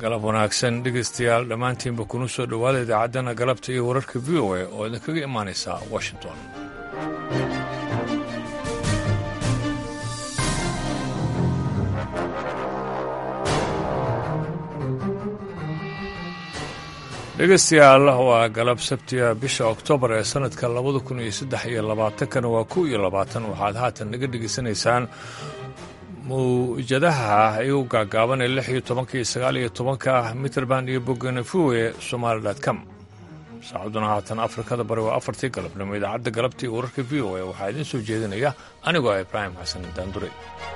galab wanaagsan dhegaystayaal dhammaantiinba kuna soo dhowaada idaacaddana galabta iyo wararka v o a oo idinkaga imaanaysa washington dhegaystayaal waa galab sabtiga bisha oktoobar ee sannadka labada kun iyo saddex iyo labaatankana waa kow iyo labaatan waxaad haatan naga dhegaysanaysaan mawjadaha iyagu gaagaaban ee lix iyo tobanka iyo sagaal iyo tobanka mitrband iyo boganefowe somaali com saacaduna haatan afrikada bari waa afartii galabnimo idaacadda galabtii wararka v o a waxaa idiin soo jeedinaya anigoo ah ibraahim xasan daandure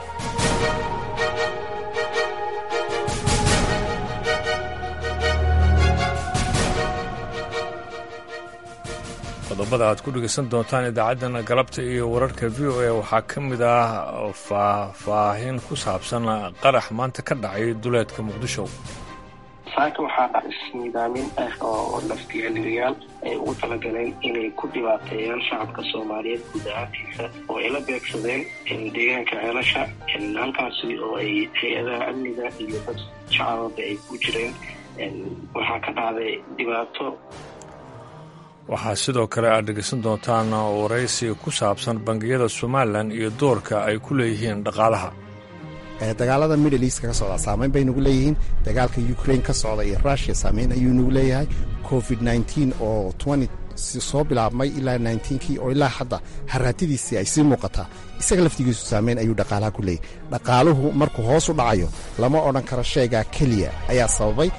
qodobada aad ku dhegaysan doontaan idaacaddana galabta iyo wararka v o a waxaa ka mid ah faahfaahin ku saabsan qarax maanta ka dhacay duleedka muqdisho saaka waxaa dhacis nidaamin ah oo laftiyaaliyayaal ay ugu talagaleen inay ku dhibaateeyaan shacabka soomaaliyeed guud ahaantiisa oo ay la beegsadeen deegaanka ceelasha halkaasi oo ay hay-adaha amniga iyo dad shacababa ay ku jireen waxaa ka dhacday dhibaato waxaa sidoo kale aad dhegaysan doontaan waraysi ku saabsan bangiyada somalilan iyo doorka ay ku leeyihiin dhaqaalaha dagaalada middle east ka socda saameyn bay nagu leeyihiin dagaalka ukraine ka socda iyo rushia saameyn ayuu nagu leeyahay covid nteen oo soo bilaabmay ilaa nkii oo ilaa hadda haraatidiisii ay sii muuqataa isaga laftigiisu saameyn ayuu dhaqaalaha ku leeyahy dhaqaaluhu markuu hoos u dhacayo lama odhan karo sheegaa keliya ayaa sababay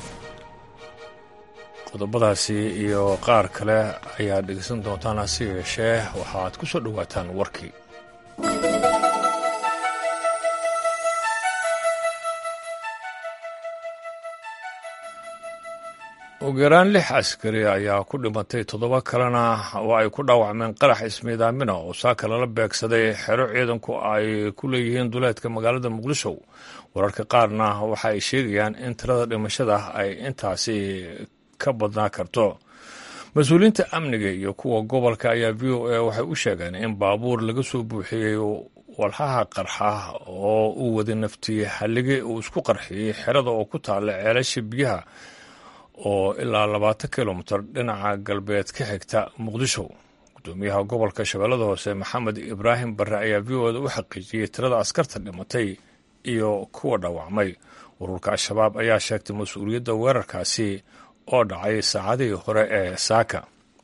qodobadaasi iyo qaar kale ayaad dhegaysan doontaan hase yeeshee waxaad ku soo dhowaataan warkii ugu yaraan lix askari ayaa ku dhimatay toddoba kalena oo ay ku dhaawacmeen qarax ismiidaamina oo saaka lala beegsaday xero ciidanku ay ku leeyihiin duleedka magaalada muqdisho wararka qaarna waxa ay sheegayaan in tirada dhimashada ay intaasi ka badnaa karto mas-uuliyiinta amniga iyo kuwa gobolka ayaa v o a waxay u sheegeen in baabuur laga soo buuxiyey walxaha qarxa oo uu wada naftiye hallige uu isku qarxiyey xerada oo ku taalla ceelasha biyaha oo ilaa labaatan kilomitir dhinaca galbeed ka xigta muqdisho gudoomiyaha gobolka shabeellada hoose maxamed ibraahim barre ayaa v o da u xaqiijiyey tirada askarta dhimatay iyo kuwa dhaawacmay ururka al-shabaab ayaa sheegtay mas-uuliyadda weerarkaasi oo dhacay saacadihii hore ee saaka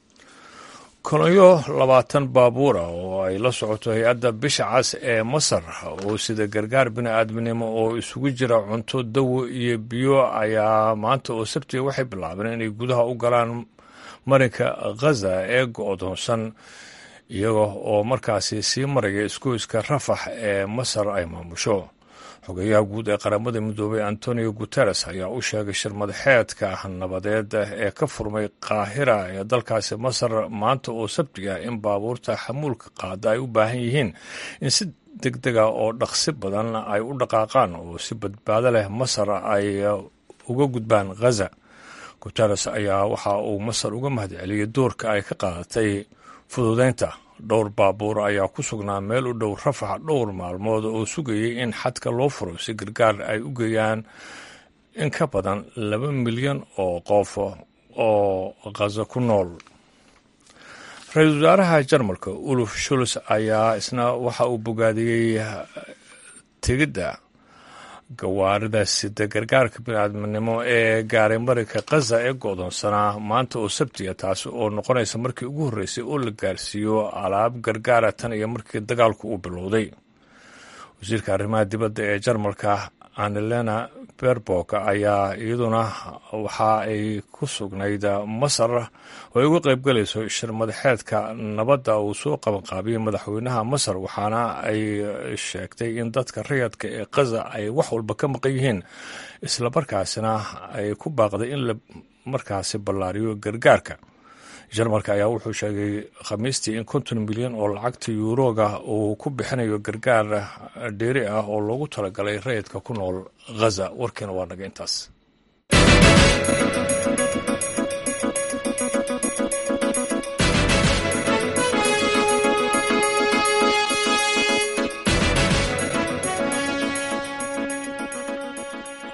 kolonyo labaatan baabuura oo ay la socoto hay-adda bisha cas ee masar oo sida gargaar bini-aadminimo oo isugu jira cunto dawo iyo biyo ayaa maanta oo sabtiga waxay bilaabeen inay gudaha u galaan marinka khaza ee go-doonsan iyaga oo markaasi sii maraya isgoyska rafax ee masar ay maamusho xogeyaha guud ee qaramada midoobay antonio guteres ayaa u sheegay shirmadaxeedka nabadeed ee ka furmay qaahira ee dalkaasi masar maanta oo sabtiga in baabuurta xamuulka qaada ay u baahan yihiin in si deg dega oo dhaqsi badan ay u dhaqaaqaan oo si badbaado leh masar ay uga gudbaan khaza guteres ayaa waxa uu masar uga mahadceliyey doorka ay ka qaadatay fududeynta dhowr baabuur ayaa ku sugnaa meel u dhow rafax dhowr maalmood oo sugayay in xadka loo furo si gargaar ay u geeyaan in ka badan laba milyan oo qof oo khaza ku nool ra-iisul wasaaraha jarmalka uluf shuls ayaa isna waxa uu bogaadiyey tegidda gawaarida sida gargaarka biniaadminimo ee gaaray marinka khaza ee go-doonsanaa maanta oo sabtiga taasi oo noqonaysa markii ugu horreysay oo la gaarsiiyo alaab gargaara tan iyo markii dagaalku uu bilowday wasiirka arrimaha dibadda ee jarmalka anelena berbok ayaa iyaduna waxa ay ku sugnayd masar oo ay uga qaybgalayso shir madaxeedka nabadda uu soo qabanqaabiyey madaxweynaha masar waxaana ay sheegtay in dadka rayadka ee khaza ay wax walba ka maqan yihiin islamarkaasina ay ku baaqday in la markaasi ballaariyo gargaarka jarmalka ayaa wuxuu sheegay khamiistii in konton milyan oo lacagta yuuroga uu ku bixinayo gargaar dheeri ah oo loogu talagalay rayidka ku nool khaza warkiina waa naga intaas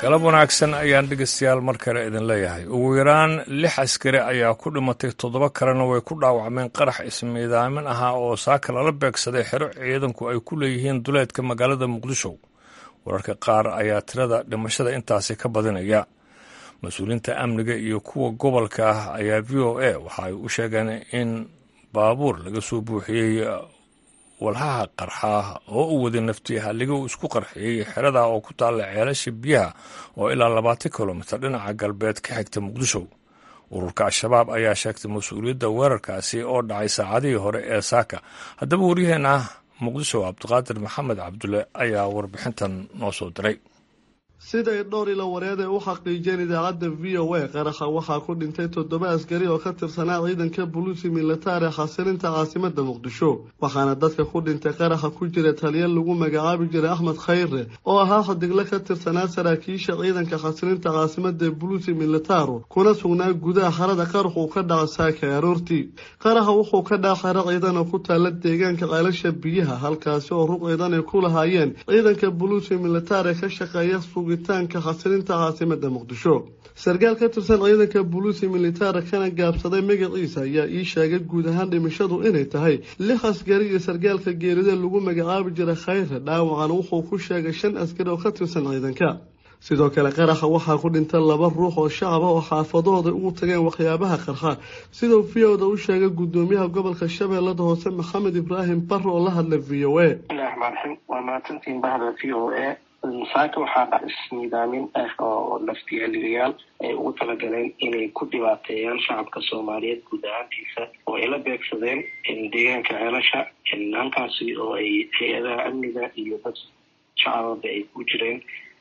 galab wanaagsan ayaan dhegeystayaal mar kale idin leeyahay ugu yaraan lix askari ayaa ku dhimatay toddoba kalena way ku dhaawacmeen qarax ismiidaamin ahaa oo saaka lala beegsaday xero ciidanku ay ku leeyihiin duleedka magaalada muqdisho wararka qaar ayaa tirada dhimashada intaasi ka badinaya mas-uuliyiinta amniga iyo kuwa gobolka ah ayaa v o a waxa ay u sheegeen in baabuur laga soo buuxiyey walhaha qarxa oo u waday nafti halliga uu isku qarxiyey xerada oo ku taalla ceelasha biyaha oo ilaa labaatan kilomitir dhinaca galbeed ka xigta muqdisho ururka al-shabaab ayaa sheegtay mas-uuliyadda weerarkaasi oo dhacay saacadihii hore ee saaka haddaba waryaheena muqdisho cabdiqaadir maxamed cabdulle ayaa warbixintan noo soo diray siday dhowr ilo wareed ay u xaqiijeen idaacadda v o a qaraxa waxaa ku dhintay toddoba askari oo ka tirsanaa ciidanka buluusi militari xasilinta caasimada muqdisho waxaana dadka ku dhintay qaraxa ku jira taliya lagu magacaabi jiray axmed khayre oo ahaa xadigle ka tirsanaa saraakiisha ciidanka xasilinta caasimada buluusi militaru kuna sugnaa gudaha xarada qarax uu ka dhaca saaka aroortii qaraxa wuxuu ka dhaca xero ciidan oo ku taala deegaanka ceelasha biyaha halkaasi oo rug ciidan ay ku lahaayeen ciidanka buluusi militari ka shaqeeya sugitaanka xasilinta caasimada muqdisho sarkaal ka tirsan ciidanka buluusi militari kana gaabsaday magaciisa ayaa ii sheegay guud ahaan dhimashadu inay tahay lix askari iyo sarkaalka geerida lagu magacaabi jiray khayre dhaawacan wuxuu ku sheegay shan askari oo ka tirsan ciidanka sidoo kale qaraxa waxaa ku dhinta laba ruux oo shacab ah oo xaafadahooda ugu tageen waxyaabaha qarxa siduu v oda u sheegay gudoomiyaha gobolka shabeellada hoose maxamed ibraahim barre oo la hadlay v o a bismillahi raxmaan raxiim waa mahadsantiin bahda v o a saaka waxaa dhac isniidaamin ah oo laftiyaaligayaal ay ugu talagaleen inay ku dhibaateeyaan shacabka soomaaliyeed guud ahaantiisa oo ay la beegsadeen deegaanka ceelasha halkaasi oo ay hay-adaha amniga iyo dad shacababa ay ku jireen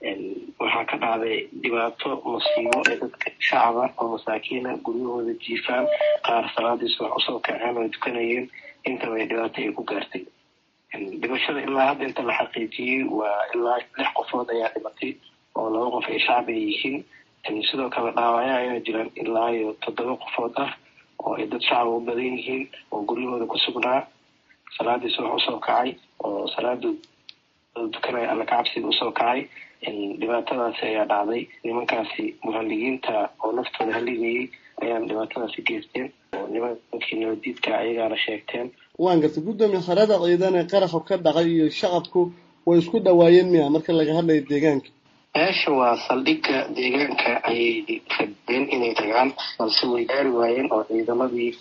waxaa ka dhacday dhibaato musiibo ee dadka shacaba oo masaakiina guryahooda jiifaan qaar salaadiis wax usoo kaceen oo ay tukanayeen intaba ay dhibaato ay ku gaartay dhimashada ilaa hadda inta la xaqiijiyey waa ilaa lix qofood ayaa dhimatay oo laba qof ay shacbi ay yihiin sidoo kale dhaawacyo ayaa jiraan ilaa iyo toddoba qofood ah oo ay dad shacaba u badan yihiin oo guryahooda ku sugnaa salaadiis wax usoo kacay oo salaada dukanaya alla kacabsiga usoo kacay dhibaatadaasi ayaa dhacday nimankaasi muhaligiinta oo naftooda haligayay ayaan dhibaatadaasi geysteen oo nimankii nabadiidka ayagaana sheegteen waan gartay guddoomiye xerada ciidan ee qaraxa ka dhacay iyo shacabku way isku dhawaayeen miya marka laga hadlayo deegaanka meesha waa saldhigga deegaanka ayay rabeen inay tagaan balse way gaari waayeen oo ciidamadii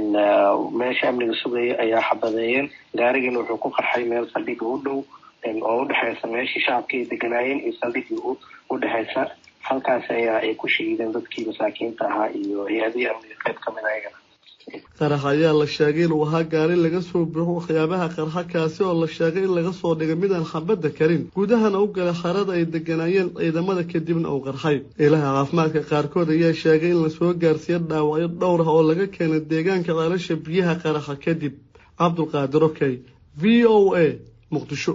meesha amniga sugaya ayaa xabadeeyeen gaarigana wuxuu ku qarxay meel saldhigga u dhow oo udhexeysa meeshii shacabka ay deganaayeen iyo saldhiggii u dhexeysa halkaas ayaa ay ku shahiideen dadkii masaakiinta ahaa iyo hay-adihii amniga qayb ka mid ayagana qarax ayaa la sheegay inuu ahaa gaari laga soo buuxo waxyaabaha qarxa kaasi oo la sheegay in laga soo dhigay midaan xabadda karin gudahana u galay xarada ay deganaayeen ciidamada kadibna uu qarxay ilaha caafimaadka qaarkood ayaa sheegay in lasoo gaarsiiyo dhaawacyo dhowr ah oo laga keenay deegaanka ceelasha biyaha qaraxa kadib cabdulqaadir okey v o a muqdisho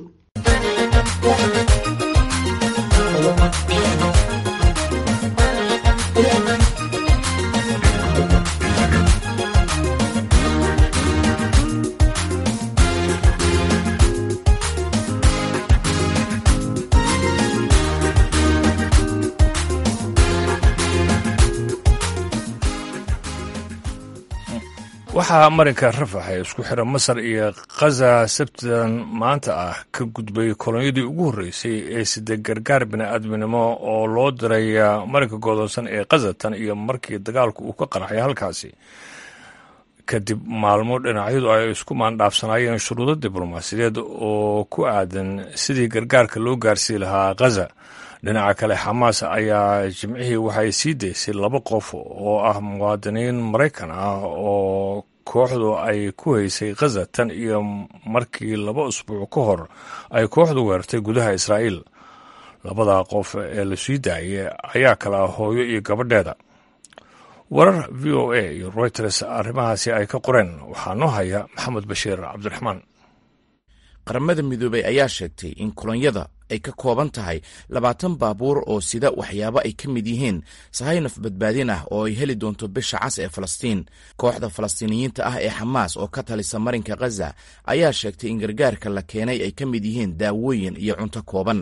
waxaa marinka rafax ee isku xira masar iyo khaza sabtidan maanta ah ka gudbay kolonyadii ugu horreysay ee sida gargaar bini-aadminimo oo loo diray marinka godoonsan ee khaza tan iyo markii dagaalku uu ka qarxay halkaasi kadib maalmo dhinacyadu ay isku maandhaafsanaayeen shuruudo diblomaasiyadeed oo ku aadan sidii gargaarka loo gaarsii lahaa khaza dhinaca kale xamaas ayaa jimcihii waxay sii daysay laba qof oo ah muwaadiniin maraykan ah oo kooxdu ay ku haysay khaza tan iyo markii laba usbuuc ka hor ay kooxdu weerartay gudaha israa'iil labada qof ee la sii daayay ayaa kala hooyo iyo gabadheeda warar v o a iyo reuters arrimahaasi ay ka qoreen waxaa noo haya maxamed bashiir cabdiraxmaan qaramada midoobey ayaa sheegtay in kolonyada ay ka kooban tahay labaatan baabuur oo sida waxyaabo ay ka mid yihiin sahaynaf badbaadin ah oo ay heli doonto bisha cas ee falastiin kooxda falastiiniyiinta ah ee xamaas oo ka talisa marinka khaza ayaa sheegtay in gargaarka la keenay ay ka mid yihiin daawooyin iyo cunto kooban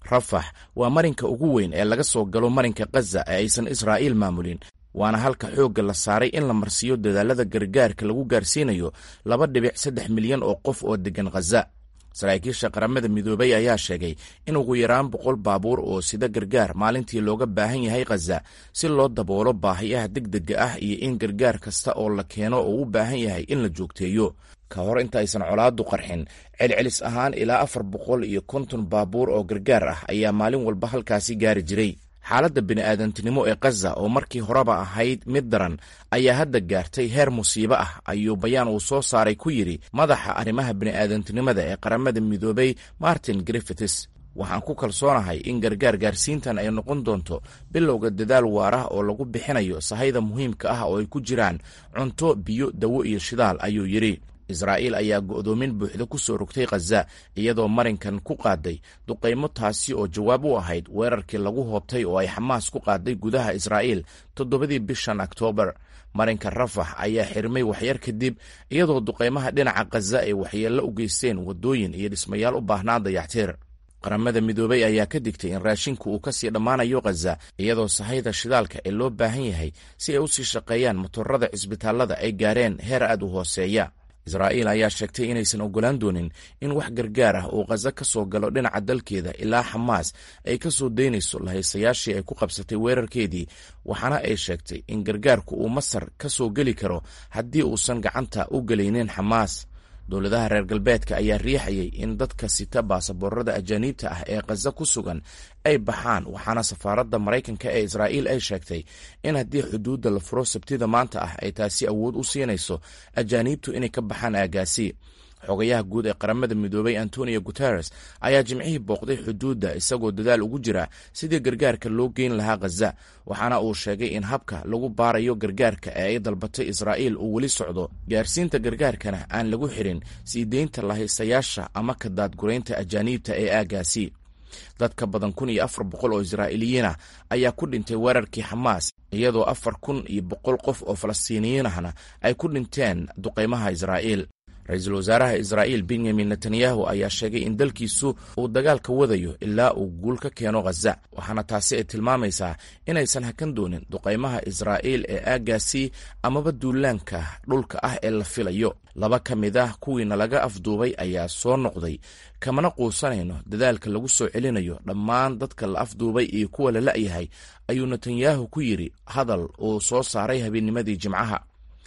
rafax waa marinka ugu weyn ee laga soo galo marinka khaza ee aysan israa'iil maamulin waana halka xoogga la saaray in la marsiiyo dadaalada gargaarka lagu gaarsiinayo laba dhibic saddex milyan oo qof oo deggan khaza saraakiisha qaramada midoobay ayaa sheegay in ugu yaraan boqol baabuur oo sida gargaar maalintii looga baahan yahay khaza si loo daboolo baahiyaha degdega ah iyo in gargaar kasta oo la keeno oo u baahan yahay in la joogteeyo ka hor intaaysan colaadu qarxin celcelis ahaan ilaa afar boqol iyo konton baabuur oo gargaar ah ayaa maalin walba halkaasi gaari jiray xaaladda bini'aadantinimo ee khaza oo markii horeba ahayd mid daran ayaa hadda gaartay heer musiibo ah ayuu bayaan uu soo saaray ku yidhi madaxa arrimaha bini'aadantinimada ee qaramada midoobay martin griffiths waxaan ku kalsoonahay in gargaar gaarsiintan ay noqon doonto bilowga dadaal waar ah oo lagu bixinayo sahayda muhiimka ah oo ay ku jiraan cunto biyo dawo iyo shidaal ayuu yidhi israa'iil ayaa go'doomin buuxda ku soo rogtay khaza iyadoo marinkan ku qaaday duqaymo taasi oo jawaab u ahayd weerarkii lagu hoobtay oo ay xamaas ku qaaday gudaha israa'iil toddobadii bishan oktoobar marinka rafax ayaa xirmay waxyar kadib iyadoo duqaymaha dhinaca khaza ay waxyeello u geysteen waddooyin iyo dhismayaal u baahnaa dayactiir qaramada midoobay ayaa ka digtay in raashinku uu kasii dhammaanayo khaza iyadoo sahayda shidaalka ee loo baahan yahay si ay u sii shaqeeyaan motorada cisbitaallada ay gaareen heer aad u hooseeya israa'iil ayaa sheegtay inaysan oggolaan doonin in wax gargaar ah uu khaza ka soo galo dhinaca dalkeeda ilaa xamaas ay ka soo daynayso lahaysayaashii ay ku qabsatay weerarkeedii waxaana ay sheegtay in gargaarku uu masar ka soo geli karo haddii uusan gacanta u gelaynin xamaas dowladaha reer galbeedka ayaa riixayay in dadka sita baasaboorada ajaaniibta ah ee khaza ku sugan ay baxaan waxaana safaaradda maraykanka ee israa'iil ay sheegtay in haddii xuduudda la furo sabtida maanta ah ay taasi awood u siinayso ajaaniibtu inay ka baxaan aagaasi xogayaha guud ee qaramada midoobay antonio guteres ayaa jimcihii booqday xuduudda isagoo dadaal ugu jira sidii gargaarka loo geyn lahaa khaza waxaana uu sheegay in habka lagu baarayo gargaarka ee ay dalbatay israa'iil uu weli socdo gaarsiinta gargaarkana aan lagu xirin sii deynta lahaysayaasha ama ka daadguraynta ajaaniibta ee aagaasi dad ka badan kun iyo afar boqol oo israa'iiliyiin ah ayaa ku dhintay weerarkii xamaas iyadoo afar kun iyo boqol qof oo falastiiniyiin ahna ay ku dhinteen duqaymaha israa'iil ra-iisul wasaaraha israa'iil benyamin netanyahu ayaa sheegay in dalkiisu uu dagaalka wadayo ilaa uu guul ka keeno khaza waxaana taasi ay tilmaamaysaa inaysan hakan doonin duqaymaha israa'iil ee aaggaasi amaba duulaanka dhulka ah ee la filayo laba ka mid ah kuwiina laga afduubay ayaa soo noqday kamana quusanayno dadaalka lagu soo celinayo dhammaan dadka la afduubay iyo kuwa la la'yahay ayuu netanyahu ku yidhi hadal uu soo saaray habeennimadii jimcaha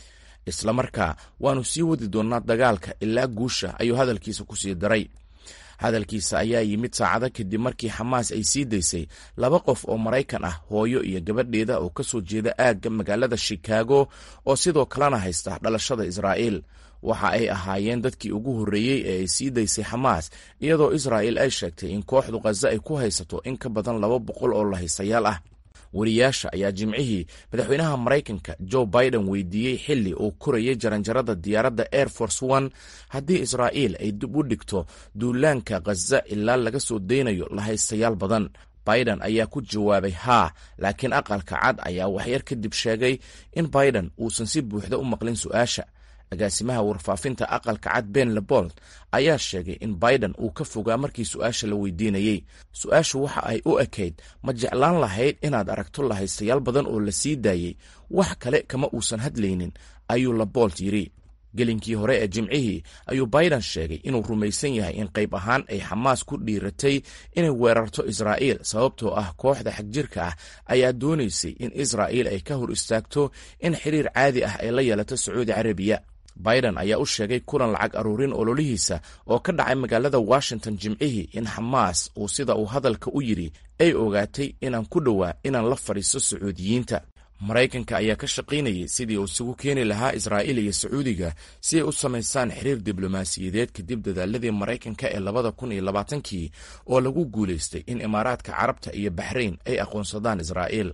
islamarkaa waannu sii wadi doonnaa dagaalka ilaa guusha ayuu hadalkiisa ku sii daray hadalkiisa ayaa yimid saacado kadib markii xamaas ay sii daysay laba qof oo maraykan ah hooyo iyo gabadheeda oo ka soo jeeda aagga magaalada shikaago oo sidoo kalena haysta dhalashada israa'iil waxa ay ahaayeen dadkii ugu horreeyey ee ay sii daysay xamaas iyadoo israa'iil ay sheegtay in kooxdu khaza ay ku haysato in ka badan laba boqol oo lahaysayaal ah wariyaasha ayaa jimcihii madaxweynaha maraykanka joe biden weydiiyey xilli uu korayay jaranjarada diyaaradda air force one haddii israa'iil ay dib u dhigto duulaanka khaza ilaa laga soo daynayo lahaystayaal badan biden ayaa ku jawaabay haa laakiin aqalka cad ayaa waxyar kadib sheegay in biden uusan si buuxda u maqlin su-aasha agaasimaha warfaafinta aqalka cad ben lebold ayaa sheegay in biden uu ka fogaa markii su-aasha la weydiinayey su-aashu waxa ay u ekayd ma jeclaan lahayd inaad aragto lahaystayaal badan oo la sii daayey wax kale kama uusan hadlaynin ayuu lebold yidhi gelinkii hore ee jimcihii ayuu biden sheegay inuu rumaysan yahay in qayb ahaan ay xamaas ku dhiiratay inay weerarto israa'iil sababtoo ah kooxda xagjirka ah ayaa doonaysay in israa'iil ay ka hor istaagto in xiriir caadi ah ay la yeelato sacuudi carabiya biden ayaa u sheegay kulan lacag aruurin ololihiisa oo ka dhacay magaalada washington jimcihii in xamaas uu sida uu hadalka u yidhi ay ogaatay inaan ku dhowaa inaan la fadhiisto sacuudiyiinta maraykanka ayaa ka shaqaynayay sidii uu isugu keeni lahaa israa'iil iyo sacuudiga si ay u samaysaan xiriir diblomaasiyadeed kadib dadaaladii maraykanka ee labada kun iyo labaatankii oo lagu guulaystay in imaaraadka carabta iyo baxrayn ay aqoonsadaan israa'iil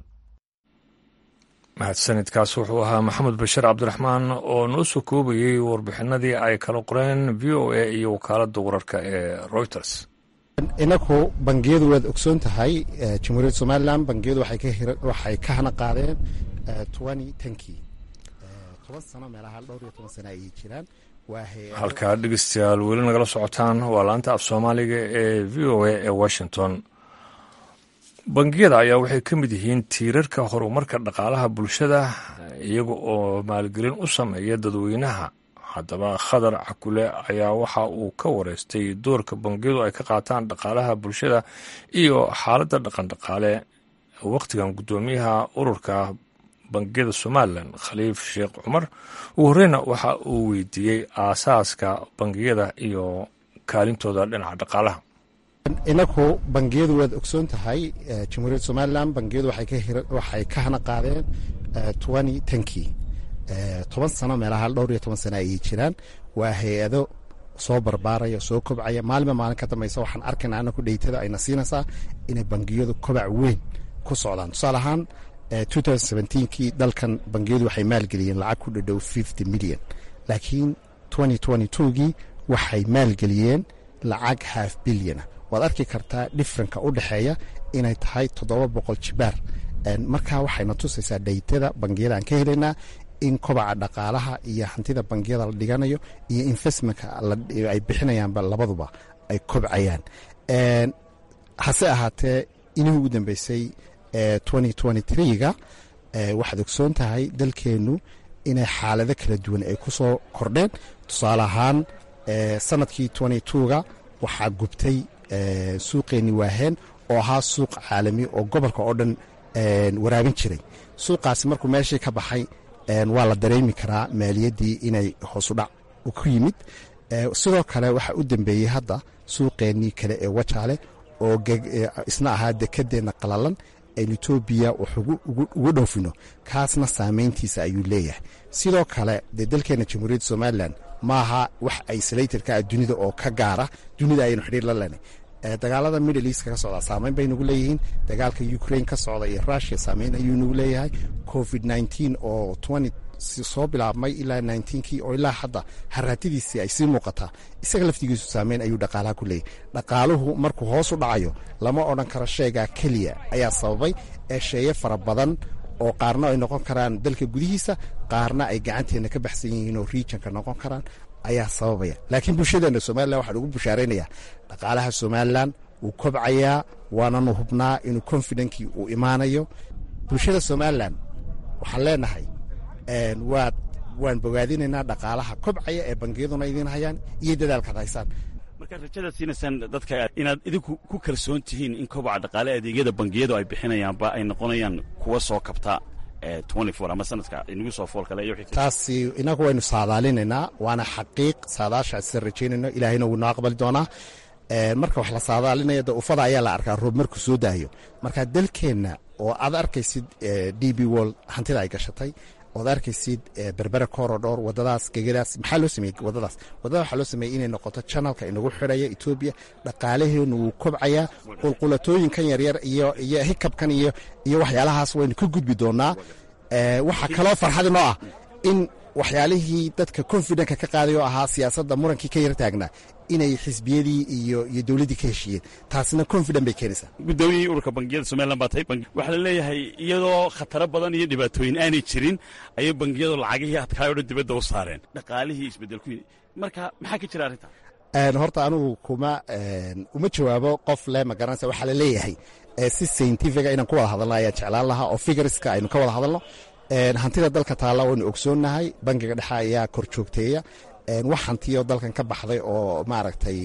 mahadsanidkaas wuxuu ahaa maxamed bashir cabdiraxmaan oo noo soo koobayey warbixinadii ay kala qoreen v o a iyo wakaaladda wararka ee reuters inaku bangiyadu waad ogsoon tahay jamhuuriyadda somalilan bangiyadu waxay ka hana qaadeen tankii toban sano meelaha dhowr iyo toban sano ayay jiraan halkaa dhegeystayaal weli nagala socotaan waa laanta af soomaaliga ee v o a ee washington bangiyada ayaa waxay ka mid yihiin tiirarka horumarka dhaqaalaha bulshada iyaga oo maalgelin u sameeya dadweynaha haddaba khadar cakule ayaa waxa uu ka wareystay doorka bangiyadu ay ka qaataan dhaqaalaha bulshada iyo xaaladda dhaqandhaqaale wakhtigan guddoomiyaha ururka bangiyada somalilan khaliif sheekh cumar ugu horeyna waxa uu weydiiyey aasaaska bangiyada iyo kaalintooda dhinaca dhaqaalaha inaku bangiyadu waad ogsoon tahay jamhuuriyadda somalilan bangiyadu waxay ka hana qaadeen twenty tenkii toban sano meelaha dhowr iyo toban sano ayay jiraan waa hay-ado soo barbaaraya soo kobcaya maalinba maalin ka dambeysa waxaan arkayna anaku dheytada ayna siinaysaa inay bangiyadu kobac weyn ku socdaan tusaale ahaan kii dalkan bangiyadu waxay maalgeliyeen lacag ku dhadhow fifty milyan laakiin gii waxay maalgeliyeen lacag half bilyana waad arki kartaa differenka u dhexeeya inay tahay toddoba boqol jibaar markaa waxayna tusaysaa dheytada bangiyada aan ka helaynaa in kobaca dhaqaalaha iyo hantida bangiyada la dhiganayo iyo investmentka ay bixinayaanba labaduba ay kobcayaan hase ahaatee inihii ugu dambeysay ga waxaad ogsoon tahay dalkeennu inay xaalado kala duwan ay ku soo kordheen tusaale ahaan sanadkii ga waxaa gubtay suuqeenni waaheen oo ahaa suuq caalami oo gobolka oo dhan waraabin jiray suuqaasi markuu meeshii ka baxay waa la dareemi karaa maaliyaddii inay hoosudhac ku yimid sidoo kale waxaa u dambeeyey hadda suuqeennii kale ee wajaale oo isna ahaa dekadeenna qalalan aynu etoobiya wax ugu dhoofino kaasna saameyntiisa ayuu leeyahay sidoo kale dee dalkeena jamhuuriyadda somalilan maaha wax isolatorka ah dunida oo ka gaara dunida ayaynu xidhiir la leenay dagaalada middle east ka socda saameyn bay nagu leeyihiin dagaalka ukraine ka socda iyo russia saameyn ayuu nagu leeyahay covid oo soo bilaabmay ilaa kii oo ilaa hadda haraatadiisii ay sii muuqataa isaga laftigiisu saameyn ayuu dhaqaalaha ku leeyahy dhaqaaluhu markuu hoos u dhacayo lama odhan karo sheegaa keliya ayaa sababay ee sheeye fara badan oo qaarna ay noqon karaan dalka gudihiisa qaarna ay gacanteenna ka baxsan yihiin oo regionka noqon karaan ayaa sababaya laakiin bulshadeena somalilan waxaan ugu bushaaraynayaa dhaqaalaha somalilan wuu kobcayaa waananu hubnaa inuu confidenkii uu imaanayo bulshada somalilan waxaan leenahay waad waan bogaadinaynaa dhaqaalaha kobcaya ee bangiyaduna idiin hayaan iyo dadaalkaad haysaan markaad rajadaad siinaysaan dadka inaad idinku ku kalsoon tihiin in kobaca dhaqaale adeegyada bangiyadu ay bixinayaanba ay noqonayaan kuwa soo kabta ama sanadka inagu soo fool kale iyo taasi inagu waynu saadaalinaynaa waana xaqiiq saadaashaas rajaynayno ilaahayna wuu noo aqbali doonaa marka wax la saadaalinaya de ufada ayaa la arkaa roob markuu soo daayo marka dalkeenna oo aad arkaysid d b wol hantida ay gashatay ood arkaysid berbere korodhor wadadaas gegadaas maxaa loo sameeyey wadadaas wadada waxaa loo sameeyey inay noqoto janalka inagu xidhaya etoobiya dhaqaalaheenu wuu kobcayaa qulqulatooyinkan yaryar iyo iyo hikabkan iyo iyo waxyaalahaas waynu ka gudbi doonaa waxaa kaloo farxadi noo ah in waxyaalihii dadka confidenka ka qaaday oo ahaa siyaasadda murankii ka yar taagnaa inay xisbiyadii iyo iyo dowladdii ka heshiiyeen taasina confident bay keenaysaa guddoomiyihii ururka bangiyada somalilan baa tahay waxaa la leeyahay iyadoo khataro badan iyo dhibaatooyin aanay jirin ayay bangiyadu lacagihii adkaay o dhan dibadda u saareen dhaqaalihii isbeddel ku yimi marka maxaa ka jira arrinta horta anigu kuma uma jawaabo qof le ma garanaysa waxaa la leeyahay si scientifica inaan ku wada hadalno ayaan jeclaan lahaa oo figuriska aynu ka wada hadalno hantida dalka taalla waynu ogsoonnahay bangiga dhexe ayaa kor joogteeya wax hantiyo dalkan ka baxday oo maaragtay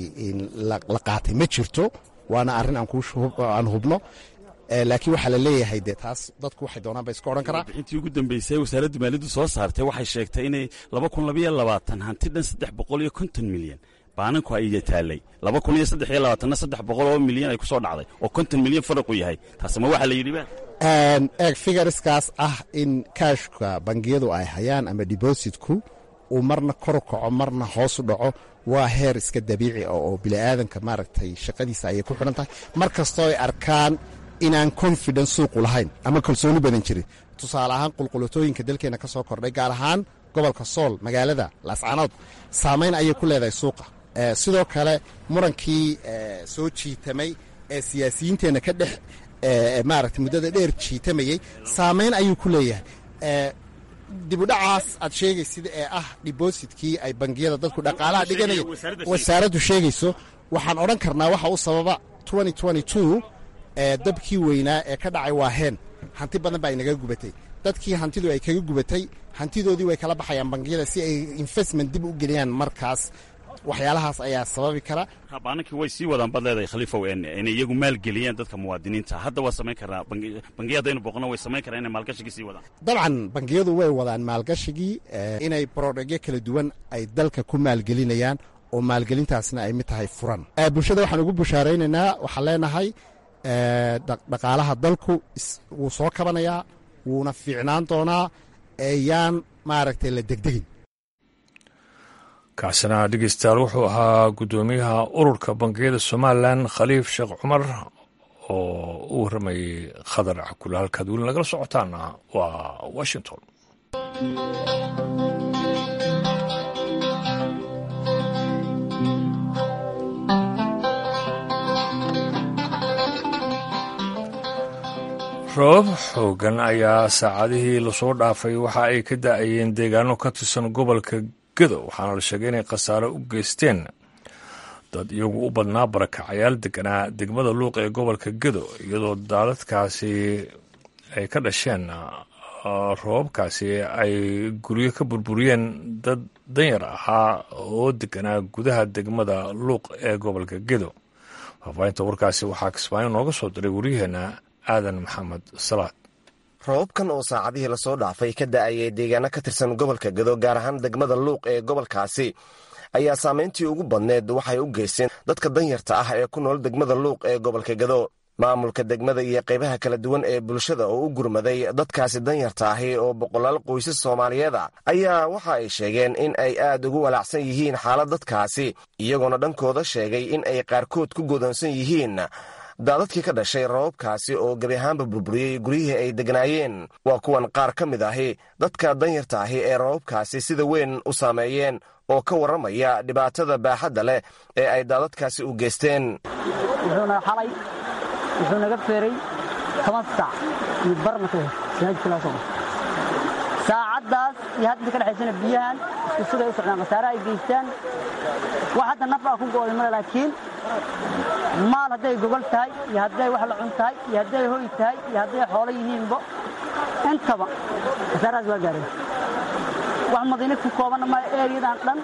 la qaatay ma jirto waana arrin aan hubno laakiin waxaa la leeyahay de taas dadku waxay doonaan ba iska odhan karaa bixintii ugu dambeysay wasaaradda maaliyaddu soo saartay waxay sheegtay inay laba kun labayo labaatan hanti dhan saddex boqol iyo konton milyan baananku ay taallay laba kun iyo saddex iyo labaatanna saddex boqol oo milyan ay ku soo dhacday oo konton milyan faraqu yahay taasma waxaa la yidhi ba eeg figariskaas ah in kaashka bangiyadu ay hayaan ama debositku uu marna kor kaco marna hoosu dhaco waa heer iska dabiici ah oo bini'aadanka maaragtay shaqadiisa ayay ku xidhan tahay mar kastoo ay arkaan inaan confidence suuqu lahayn ama kalsooni badan jirin tusaale ahaan qulqulatooyinka dalkeenna ka soo kordhay gaar ahaan gobolka sool magaalada laascaanood saamayn ayay ku leedahay suuqa sidoo kale murankii soo jiitamay ee siyaasiyiinteenna ka dhex maaragtay muddada dheer jiitamayey saamayn ayuu ku leeyahay dibudhacaas aad sheegaysid ee ah dibositkii ay bangiyada dadku dhaqaalaha dhiganaya wasaaraddu sheegayso waxaan odhan karnaa waxa u sababa dabkii weynaa ee ka dhacay waa heen hanti badan baa inaga gubatay dadkii hantidu ay kaga gubatay hantidoodii way kala baxayaan bangiyada si ay investment dib u geliyaan markaas waxyaalahaas ayaa sababi kara baanankii way sii wadaan baad leedahay khaliifow inay iyagu maalgeliyaan dadka muwaadiniinta hadda waa samayn karnaa bangiya haddaynu boqono way samayn karaan inay maalgashigii sii wadaan dabcan bangiyadu way wadaan maalgashigii inay brodhegyo kala duwan ay dalka ku maalgelinayaan oo maalgelintaasna ay mid tahay furan bulshada waxaan ugu bushaaraynaynaa waxaan leenahay dhaqaalaha dalku wuu soo kabanayaa wuuna fiicnaan doonaa eyaan maaragtay la degdegin kaasina dhegeystayaal wuxuu ahaa guddoomiyaha ururka bangiyada somalilan khaliif sheekh cumar oo u warramayay khadar cakule halkaad weli nagala socotaana waa washington roobab xoogan ayaa saacadihii lasoo dhaafay waxa ay ka da-ayeen deegaano ka tirsan gobolka gedo waxaana la sheegay inay khasaare u geysteen dad iyagu u badnaa barakacayaal deganaa degmada luuq ee gobolka gedo iyadoo daadadkaasi ay ka dhasheen roobabkaasi ay guryo ka burburiyeen dad danyar ahaa oo deganaa gudaha degmada luuq ee gobolka gedo faafaahinta warkaasi waxaa kismaayo nooga soo diray waryaheena aadan maxamed salaad roobabkan oo saacadihii lasoo dhaafay ka da-ayay deegaano ka tirsan gobolka gedo gaar ahaan degmada luuq ee gobolkaasi ayaa saamayntii ugu badneed waxay u geysteen dadka danyarta ah ee ku nool degmada luuq ee gobolka gedo maamulka degmada iyo qaybaha kala duwan ee bulshada oo u gurmaday dadkaasi danyarta ahi oo boqolaal qoysas soomaaliyeed a ayaa waxa ay sheegeen in ay aad ugu walaacsan yihiin xaalad dadkaasi iyagoona dhankooda sheegay in ay qaarkood ku godoonsan yihiin daadadkii ka dhashay roobabkaasi oo gebi ahaanba burburiyey guryihii ay degnaayeen waa kuwan qaar ka mid ahi dadka danyarta ahi ee roobabkaasi sida weyn u saameeyeen oo ka warramaya dhibaatada baaxadda leh ee ay daadadkaasi u geysteen wuxuuna xalay wuxuu naga feeray toban saac iyo barna ka saacaddaas iyo hadda ka dhexaysana biyahan isku siday u socdaan khasaare ay geystaan wax hadda naf aa ku go'day male laakiin maal hadday gogol tahay iyo hadday wax la cun tahay iyo hadday hoy tahay iyo hadday xoolo yihiinba intaba khasaarahaas waa gaareen wax madiina ku koobanna ma eeriyadan dhan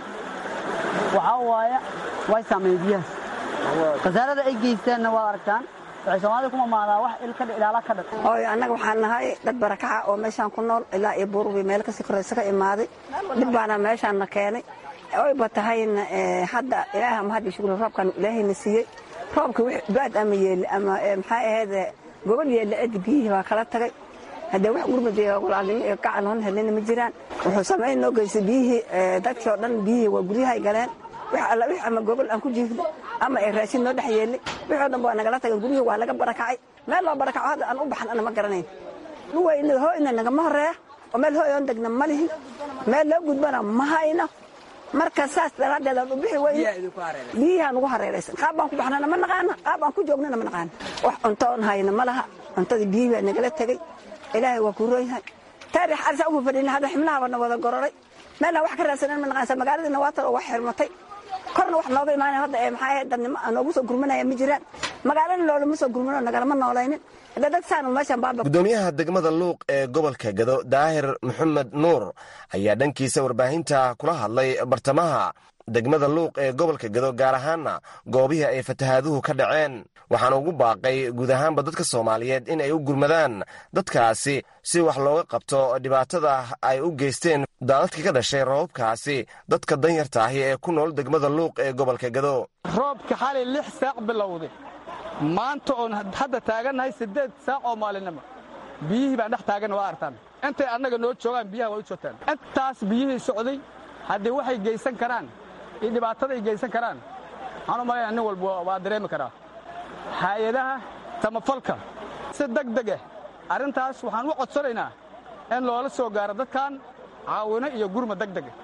waxaa waaya way saameeyeen biyahaas khasaarada ay geysteenna waad aragtaan waxay soomaalida ku mamaadaa wax ilaala ka dhan oy annaga waxaan nahay dad barakaca oo meeshaan ku nool ilaa iyo buurbi meel kasii koraysa ka imaaday dhib baana meeshaan na keenay oyba tahayna hadda ilaah ama hadda shukri roobkan ilaahayna siiyey roobka baad ama yeeli ama maxaa ahayd gobol yeelle edi biyihii baa kala tagay haddee wax gurmud iyo walaalnimo iyo gacal hon helina ma jiraan wuxuu samayn noo geystay biyihii dadkii oo dhan biyihii waa guryahay galeen wix alla wix ama gogol aan ku jiifno ama ay raashin noo dhex yeelnay wixoo dhan waa nagala tagay guryihii waa laga barakacay meel loo barakaco hadda aan u baxan ana ma garanayn luwayna hooyna nagama horeeya oo meel hooy oon degna ma lihin meel loo gudbana ma hayno marka saas daraaddeed aan u bixi weyne biyihaan ugu hareeraysan qaab baan ku baxnana ma naqaana qaab aan ku joognana ma naqaana wax cunto on hayna ma laha cuntadii biyihii baa nagala tegey ilaahay waa ku roonyahay taarix arsa ugu fadhina hadda xibnaha na wada gororay meelna wax ka raadsanan ma naqaansa magaaladiina waa tan oo wax xirmatay korna wax nooga imaanay hadda ee maxaa ahayd dadnimo aan noogu soo gurmanaya ma jiraan magaalana loolama soo gurmano nagalama noolaynin hadda dad saanu meeshan baaba gudoomiyaha degmada luuq ee gobolka gado daahir maxamed nuur ayaa dhankiisa warbaahinta kula hadlay bartamaha degmada luuq ee gobolka gado gaar ahaanna goobihii ay fatahaaduhu ka dhaceen waxaana ugu baaqay guud ahaanba dadka soomaaliyeed in ay u gurmadaan dadkaasi si wax looga qabto dhibaatada ay u geysteen daadadkii ka dhashay roobabkaasi dadka danyarta ahi ee ku nool degmada luuq ee gobolka gado roobka xalay lix saac bilowday maanta oon hadda taagannahay siddeed saac oo maalinimo biyihii baan dhex taaganna waa artaan intay annaga noo joogaan biyaha waa u joogtaan intaas biyihii socday haddii waxay geysan karaan iyo dhibaataday geysan karaan waxaan u malayna nin walba waa dareemi karaa hay-adaha samafalka si deg deg ah arrintaas waxaan u codsanaynaa in loola soo gaaro dadkan caawino iyo gurma deg dega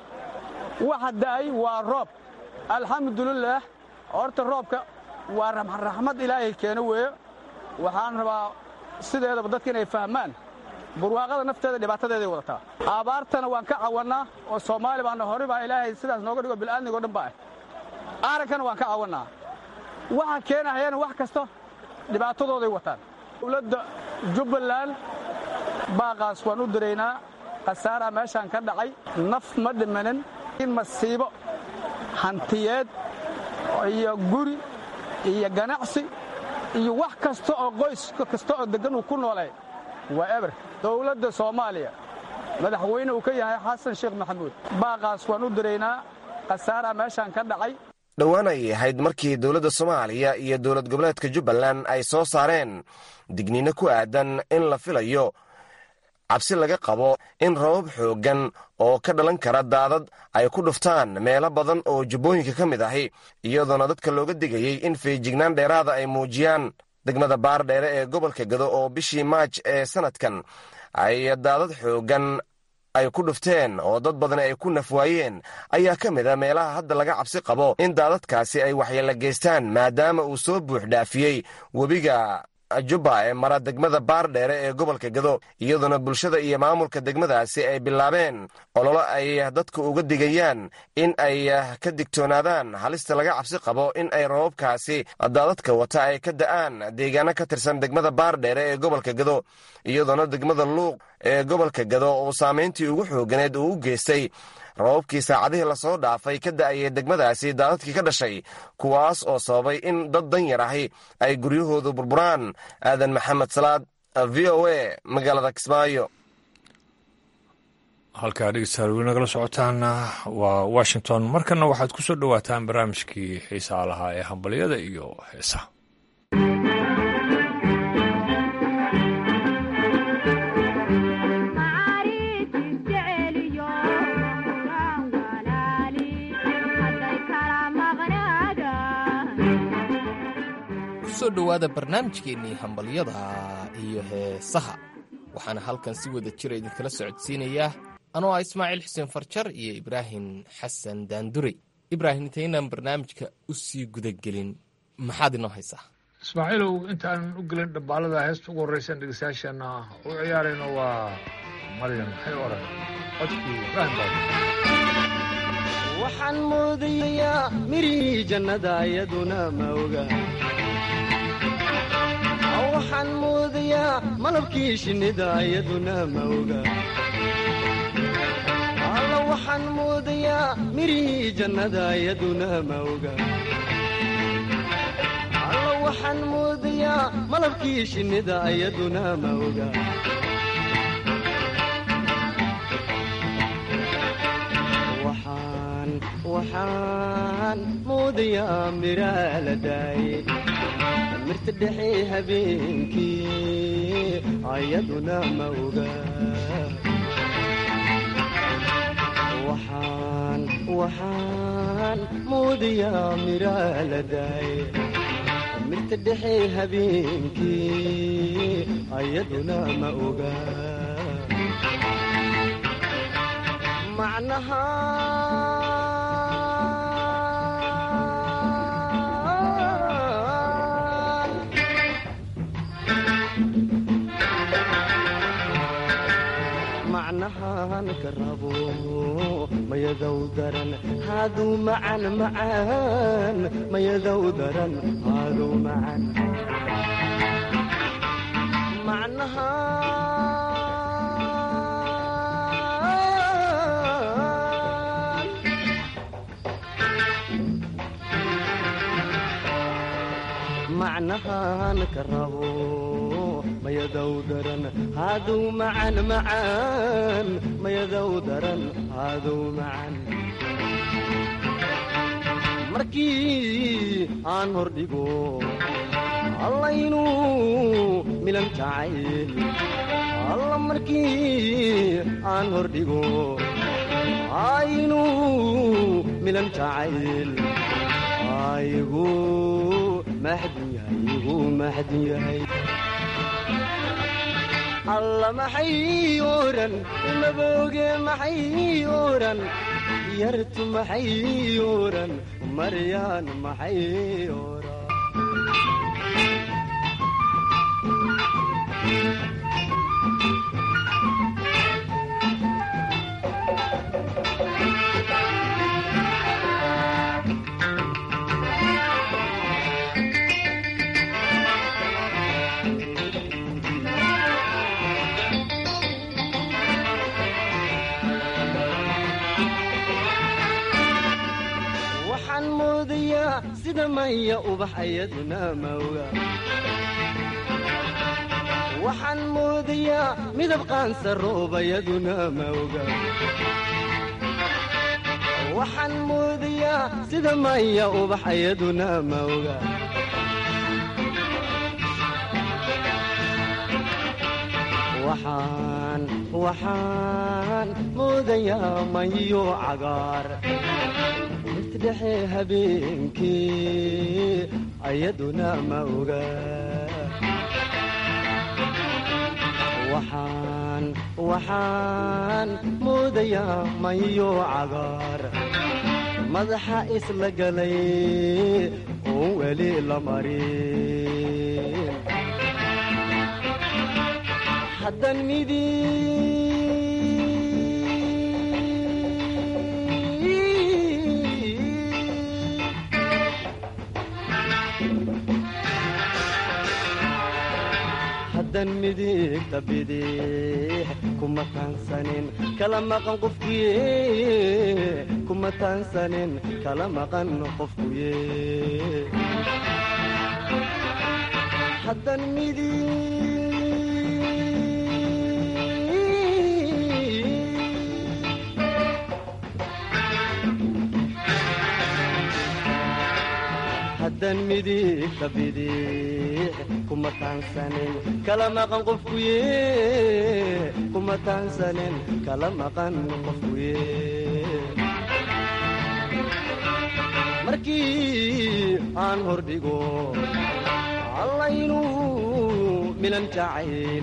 waxa da'ay waa roob alxamdulilaah horta roobka waa raxmad ilaahay keeno weeyo waxaan rabaa sideedaba dadka inay fahmaan burwaaqada nafteeda dhibaatadeeday wadataa abaartana waan ka cawannaa oo soomaali baana hore baa ilaahay sidaas nooga dhigo bil'aadnigo dhan ba ah aarankana waan ka cawannaa waxa keenahayana wax kasta dhibaatadooday wataan dowladda jubbaland baaqaas waan u diraynaa khasaaraa meeshaan ka dhacay naf ma dhimanin in masiibo hantiyeed iyo guri iyo ganacsi iyo wax kasta oo qoys kasta oo deggan uu ku noolay waa eber dowladda soomaaliya madaxweyne uu ka yahay xasan sheekh maxamuud baaqaas waan u diraynaa khasaaraa meeshaan ka dhacay dhowaan ayay ahayd markii dowladda soomaaliya iyo dowlad goboleedka jubbaland ay soo saareen digniino ku aadan in la filayo cabsi laga qabo in rabab xooggan oo ka dhalan kara daadad ay ku dhuftaan meelo badan oo jubbooyinka ka mid ahi iyadoona dadka looga digayey in feejignaan dheeraada ay muujiyaan degmada baardheere ee gobolka gado oo bishii maaj ee sannadkan ay daadad xooggan ay ku dhufteen oo dad badan ay ku nafwaayeen ayaa ka mid a meelaha hadda laga cabsi qabo in daadadkaasi ay waxyeelo geystaan maadaama uu soo buux dhaafiyey webiga jubba ee mara degmada baardheere ee gobolka gado iyadoona bulshada iyo maamulka degmadaasi ay bilaabeen ololo ay dadku uga digayaan in ay ka digtoonaadaan halista laga cabsi qabo in ay rababkaasi daadadka wata ay ka da'aan deegaano ka tirsan degmada baardheere ee gobolka gado iyadoona degmada luuq ee gobolka gado oo saamayntii ugu xooganeed uu u geystay rababkii saacadihii lasoo dhaafay ka da'ayay degmadaasi daadadkii ka dhashay kuwaas oo sababay in dad danyar ahi ay guryahoodu burburaan aadan maxamed salaad v o a magaalada kismaayo halkaa dhegeystayaal weli nagala socotaana waa washington markana waxaad ku soo dhowaataan barnaamijkii xiisaa lahaa ee hambalyada iyo heesaha kusoo dhowaada barnaamijkeennii hambalyada iyo heesaha waxaana halkan si wada jira idinkala socodsiinayaa anoo ah ismaaciil xuseen farjar iyo ibraahim xasan daandurey ibraahim intaynaan barnaamijka u sii gudagelin maxaad inoo haysaa ismaaciilow intaanan u gelin dhambaalada heesta ugu horreysan dhegeystayaasheena u ciyaarayno waa maryan maxay oran codkii ibraahim baa waxaan moodayaa mirihii jannada iyaduna ma oga waxaan moodayaa malabkii shinnida iyaduna ma oga alla waxaan moodayaa mirihii jannada iyaduna ma oga alla waxaan moodayaa malabkii shinnida iyaduna ma oga waxaan moodayaa miraa la daaye mirta dhexe habeenkii ayaduna ma oga waxaan waxaan moodayaa miraa la daaye mirta dhexe habeenkii ayaduna ma oga macnaha macnahan ka rabo mayadow daran haaduu macan macaan mayadow daran haaduu macan macnaha macnahan ka rabo mayadow daran haaduu macan macaan mayadow daran haaduu macan markii aan hordhigo allaynuu milan jacayl alla markii aan hordhigo aynuu milan jacayl aygu maxdun yahay igu maxdun yahay alla maxay oran mabooge maxay oran yartu maxay oran maryaan maxay oran sida maya ubax ayaduna mawga waxaan moodayaa midab qaansa roobayaduna mawga waxaan moodayaa sida maya ubax ayaduna mawga waxaan waxaan moodayaa mayo cagaar dhexe habeenkii ayaduna ma oga waxaan waxaan moodayaa mayo cagaar madaxa isla galay oon weli la marin haddan midi haddan midigta bidix kuma taansanin kala maqan qofkuye kuma taansanin kala maqan qofkuye haddan haddan midigta bidix kuma taansanin kala maqan qofkuye kuma taansanin kala maqan qofkuye markii aan hordhigo allaynuu milan jacayl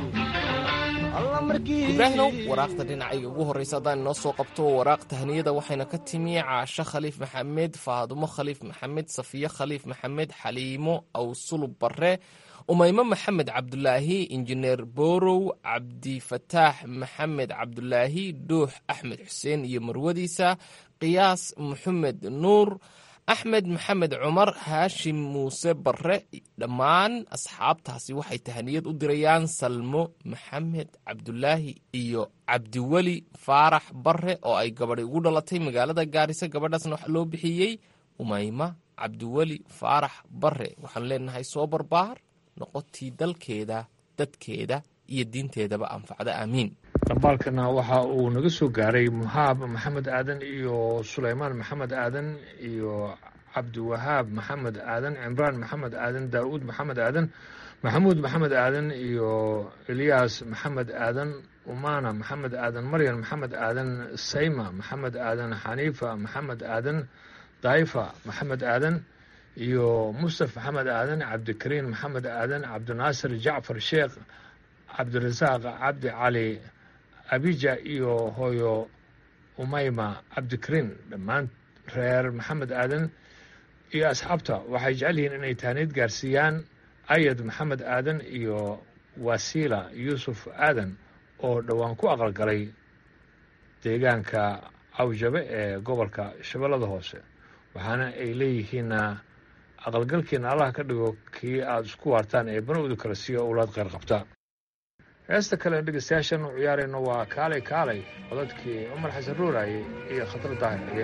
ibraahinow waraaqda dhinacayga ugu horraysa haddaan inoo soo qabto waraaq tahniyada waxayna ka timi caasho khaliif maxamed faadumo khaliif maxamed safiye khaliif maxamed xaliimo awsulub barre umaymo maxamed cabdulaahi injineer borow cabdifataax maxamed cabdulaahi dhuux axmed xuseen iyo marwadiisa qiyaas maxamed nuur axmed maxamed cumar haashim muuse barre dhammaan asxaabtaasi waxay tahaniyad u dirayaan salmo maxamed cabdulaahi iyo cabdiweli faarax barre oo ay gabadhi ugu dhalatay magaalada gaarisa gabadhaasna waxa loo bixiyey umayma cabdiweli faarax barre waxaan leenahay soo barbaar noqotii dalkeeda dadkeeda iyo diinteedaba anfacda aamiin dhambaalkana waxa uu naga soo gaaray muhaab maxamed aadan iyo sulaymaan maxamed aadan iyo cabdiwahaab maxamed aadan cimraan maxamed aadan daa'uud maxamed aadan maxamuud maxamed aadan iyo elyaas maxamed aadan umana maxamed aadan maryan maxamed aadan sayma maxamed aadan xaniifa maxamed aadan daifa maxamed aadan iyo mustaf maxamed aadan cabdikariin maxamed aadan cabdinaasir jacfar sheekh cabdirasaaq cabdi cali abija iyo hooyo umayma cabdikariin dhammaan reer maxamed aadan iyo asxaabta waxay jecel yihiin inay taaniid gaarsiiyaan ayad maxamed aadan iyo wasiila yuusuf aadan oo dhowaan ku aqalgalay deegaanka cawjabe ee gobolka shabeellada hoose waxaana ay leeyihiinna aqalgalkiina allah ka dhigo kii aada isku waartaan ee banowda kale siiyo owlaad kheyr qabta heesta kale dhegeystayaashan u ciyaarayno waa kaalay kaalay codadkii cumar xasan ruuraaye iyo khatar daahir xige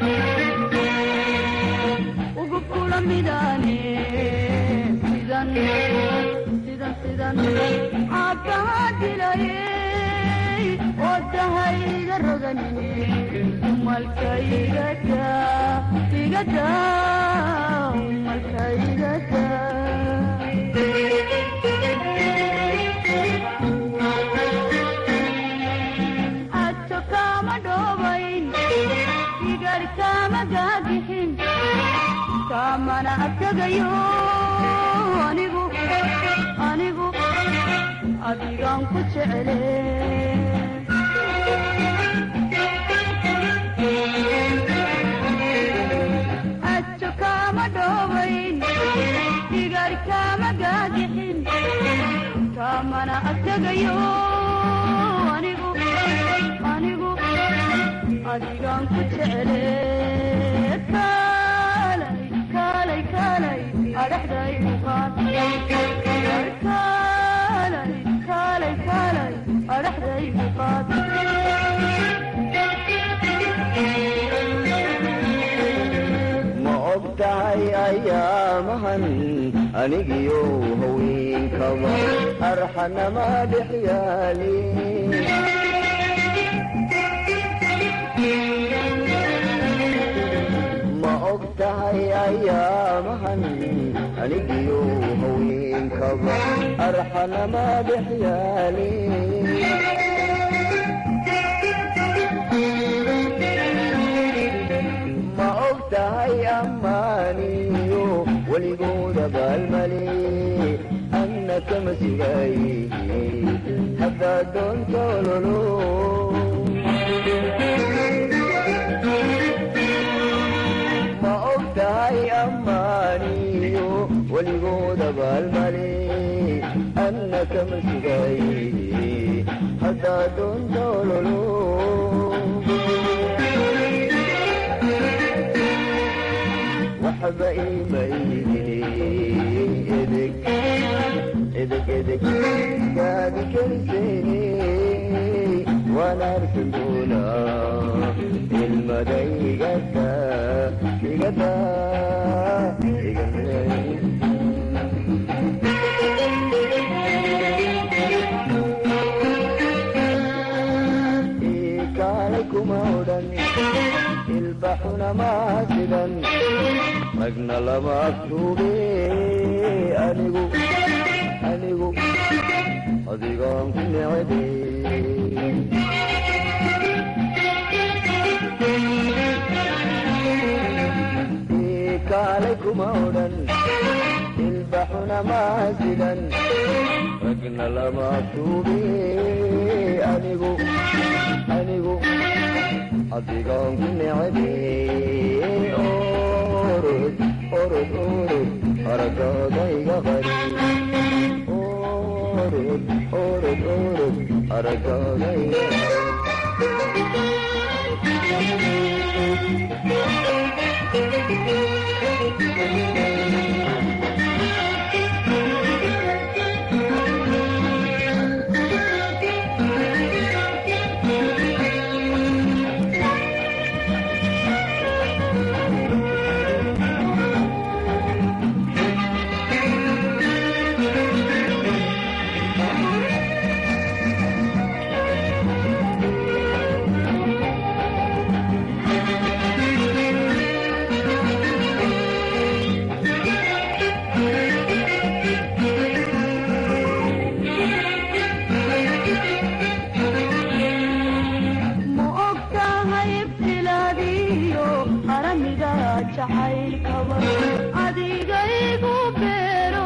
Ugu kula midane sidan badan caabbaha dilayey oo dahayga roganin umalkaygada igada umalkaygada adto kama dhoobayn igar kama gaagixin kamana abtagayo anigu anigu adigaan ku jecele adto kama dhoobayn igar kama gaagixin kamana abtagayo anigu anigu adigaan ku jecele kaalay kaalay kaalay adhaxday uqaad kaalay kaalay kaalay adhaxday uqaad ma og tahay ayaamahan anigiyo haweenkaba arxanama dhex yaali ma og tahay ayaamahan anigiyo haweenkaba arxanama dhex yaali ma og tahay ammaaniyo weligooda baalmale anna kama sugay haddaa doonta ololo ma og tahay ammaaniyo weligooda baalmale anna kama sugay haddaa doonta ololo waxba imaydin edeg edeg edeg gaadi keliseene waan arki doonaa ilmada igada igada ikaalay kuma odhan ilbaxuna maasidan ragna lama aftuube anigu anigu adigaan ku necebe kaalay kuma odhan ilbaxuna maasidan ragna lama aftuube anigu anigu adigaan ku necebe orod orod orod aragooda iga qari orod orod orod aragooda iga ma og tahay ibtilaadiyo aramiga jacaylkaba adigaygu beero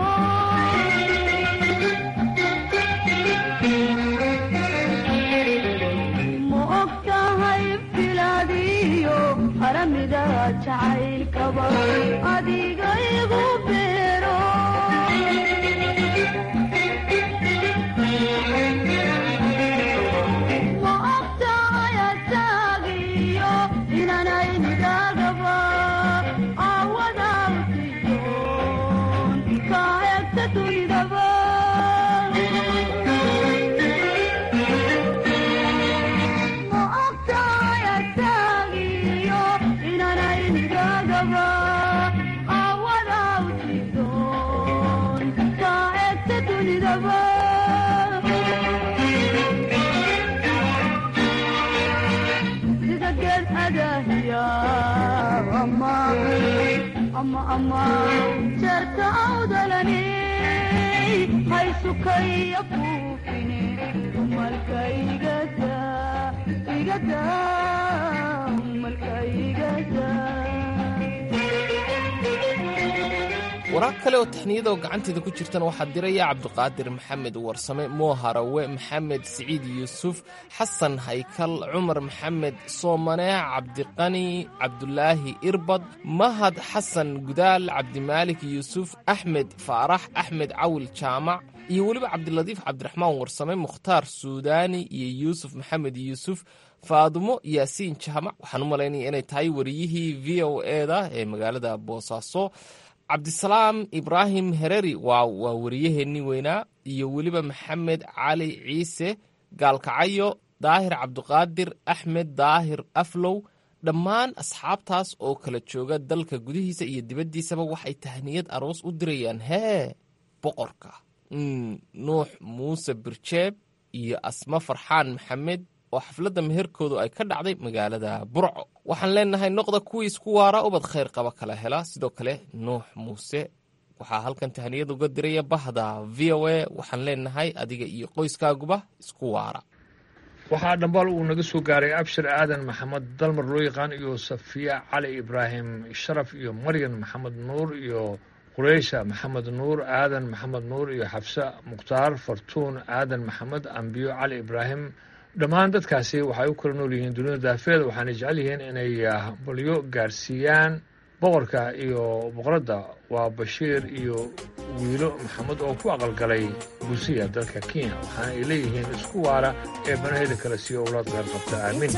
ma og tahay ibtilaadiyo aramiga jacaylkaba adigaygu beero ma og tahay asaagiyo inanaynigagaba awada utiyoon kaa egta dunidaba ma og tahay asaagiyo inanaynigagaba awada ama ama jeerka awdalani haysukaya buufine malka igada igada malka igada waraaq kale oo taxniyada oo gacanteeda ku jirtana waxaa diraya cabdiqaadir maxamed warsame moo harawe maxamed siciid yuusuf xasan haykal cumar maxamed soomane cabdiqani cabdulaahi irbad mahad xasan gudaal cabdimaalik yuusuf axmed faarax axmed cawil jaamac iyo weliba cabdilatiif cabdiraxmaan warsame mukhtaar suudaani iyo yuusuf maxamed yuusuf faadumo yaasiin jaamac waxaan u malaynaya inay tahay wariyihii v o eda ee magaalada boosaaso cabdisalaam ibraahim hereri waa waa wariyaheennii weynaa iyo weliba maxamed cali ciise gaalkacayo daahir cabdiqaadir axmed daahir aflow dhammaan asxaabtaas oo kala jooga dalka gudihiisa iyo dibaddiisaba waxay tahniyad aroos u dirayaan hee boqorka nuux muuse birjeeb iyo asma farxaan maxamed oo xafladda meherkoodu ay ka dhacday magaalada burco waxaan leenahay noqda kuwii isku waara ubad khayr qaba kala hela sidoo kale nuux muuse waxaa halkan tahniyad uga diraya bahda v o a waxaan leenahay adiga iyo qoyskaaguba isku waara waxaa dhambaal uu naga soo gaaray abshir aadan maxamed dalmar loo yaqaan iyo safiya cali ibraahim sharaf iyo maryan maxamed nuur iyo qureysha maxamed nuur aadan maxamed nuur iyo xabse mukhtaar fartuun aadan maxamed ambiyo cali ibraahim dhammaan dadkaasi waxay u kala nool yihiin dunida daafeeda waxaana jecel yihiin inay balyo gaarsiiyaan boqorka iyo boqoradda waa bashiir iyo wiilo maxamed oo ku aqalgalay buusiya dalka kenya waxaana ay leeyihiin isku waara ee banaheeda kale siiyo owlaad qeyr qabta aamin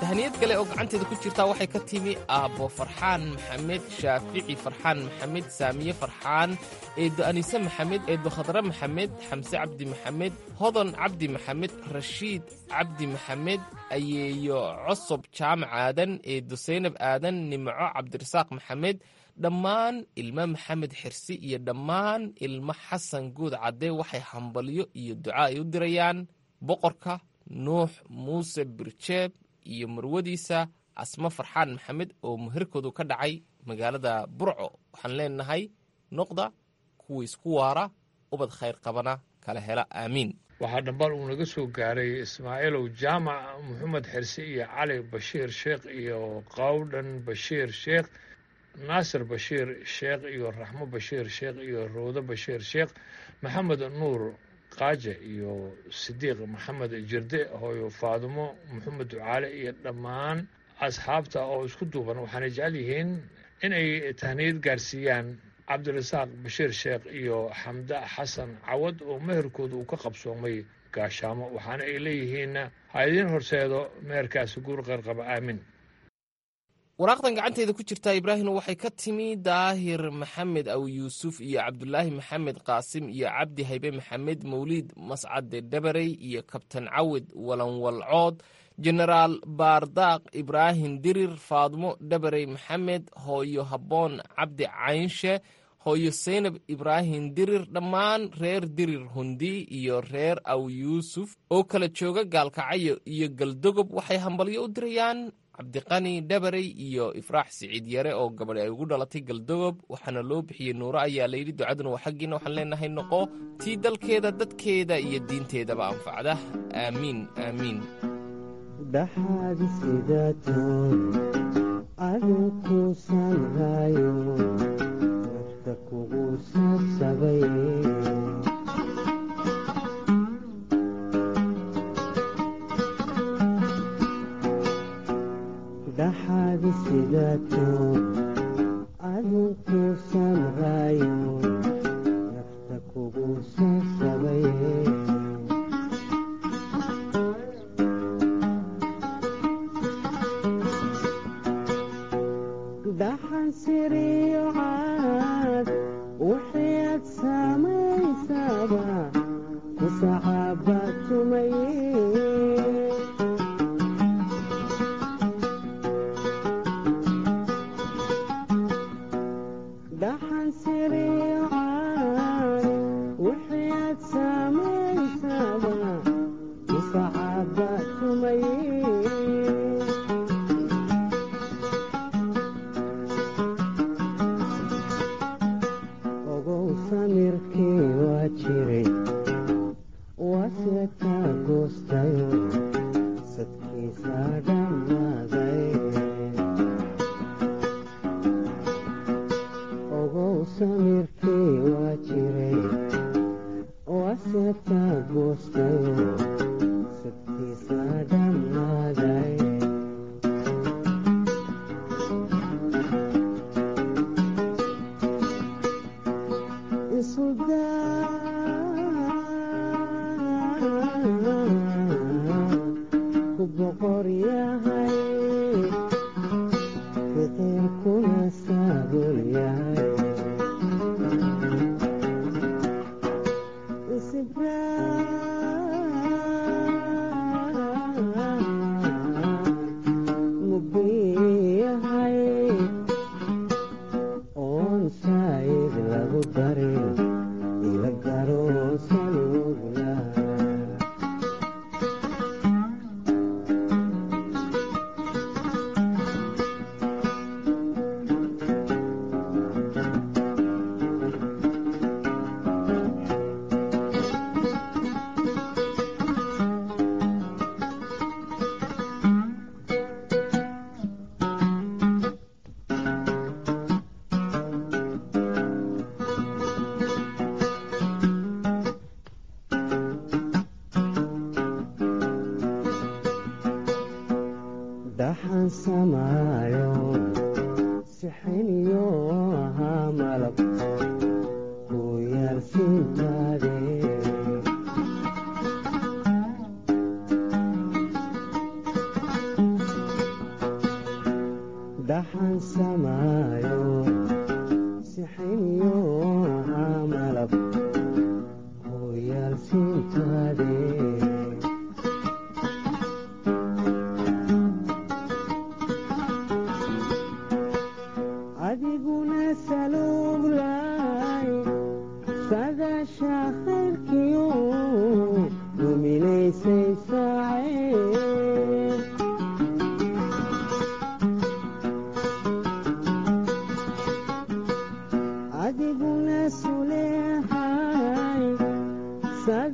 tahaniyad kale oo gacanteeda ku jirtaa waxay ka timi aabbo farxaan maxamed shaafici farxaan maxamed saamiye farxaan eeddo anise maxamed eeddo khadre maxamed xamse cabdi maxamed hodon cabdi maxamed rashiid cabdi maxamed ayeeyo cosob jaamac aadan eeddo saynab aadan nimco cabdirasaaq maxamed dhammaan ilmo maxamed xirsi iyo dhammaan ilmo xasan guud cadde waxay hambalyo iyo duca ay u dirayaan boqorka nuux muuse birjeeb iyo marwadiisa asmo farxaan maxamed oo muherkoodu ka dhacay magaalada burco waxaan leenahay noqda kuwa isku waara ubad khayr qabana kala hela aamiin waxaa dhambal uu naga soo gaaray ismaaciilow jaamac maxamed xirse iyo cali bashiir sheekh iyo qawdhan bashiir sheekh naasir bashiir sheekh iyo raxmo bashiir sheekh iyo roodo bashiir sheekh maxamed nuur qaaje iyo sidiiq maxamed jirde hooyo faadumo maxamed ducaale iyo dhammaan asxaabta oo isku duuban waxaanay jecel yihiin inay tahniyad gaarsiiyaan cabdirasaaq bashiir sheekh iyo xamda xasan cawad oo meherkooda uu ka qabsoomay gaashaamo waxaana ay leeyihiin ha idiin horseedo meherkaasi guur qarqaba aamin waraaqdan gacanteeda ku jirtaa ibraahim waxay ka timi daahir maxamed aw yuusuf iyo cabdulaahi maxamed qaasim iyo cabdi haybe maxamed mawliid mascade dhabarey iyo kabtan cawid walanwalcood jenaraal baardaaq ibraahim dirir faadmo dhabarey maxamed hooyo habboon cabdi caynshe hooyo saynab ibraahim dirir dhammaan reer dirir hundi iyo reer aw yuusuf oo kala jooga gaalkacyo iyo galdogob waxay hambalyo u dirayaan cabdiqani dhabarey iyo ifraax siciid yare oo gabadhi ay ugu dhalatay galdogob waxaana loo bixiyey nuuro ayaa layidhi ducaduna waa xaggiina waxaan leenahay noqo tii dalkeeda dadkeeda iyo diinteedaba anfacda aamiin aamiin dhaxaadi sidaatood adinkuusan haayo nafta kugu sabsabay dhaxaadi sidaatood adinkuusan haayo nafta kugu sabsabay dhaxan siriyo caad wixii aad samaysaba ku sacaaba tumaye dhaxan siriyo caad wixii aad samaysaba ku sacaaba tumaye ogow samirkii waa jiray wasetaa goostayo sadkiisa dhammaaday ogow samirkii waa jiray wasetaa goostayo sadkiisa dhammaaday ku boqor yahay ficilkuna saabul yahay